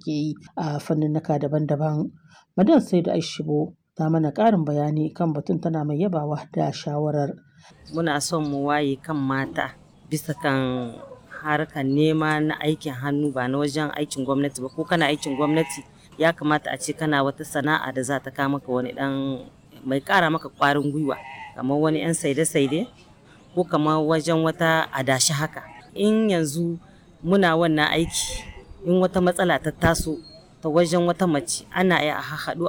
suke yi a fanninnika daban-daban. Madan Saidu Aishibo ta mana ƙarin bayani kan batun tana mai yabawa da shawarar. Muna son mu waye kan mata bisa kan harkar nema na aikin hannu ba na wajen aikin gwamnati ba ko kana aikin gwamnati ya kamata a ce kana wata sana'a da za ta kawo maka wani dan mai ƙara maka ƙwarin gwiwa kamar wani 'yan saide-saide ko kamar wajen wata adashi haka. In yanzu muna wannan aiki in wata matsala ta taso ta wajen wata mace ana iya a haɗu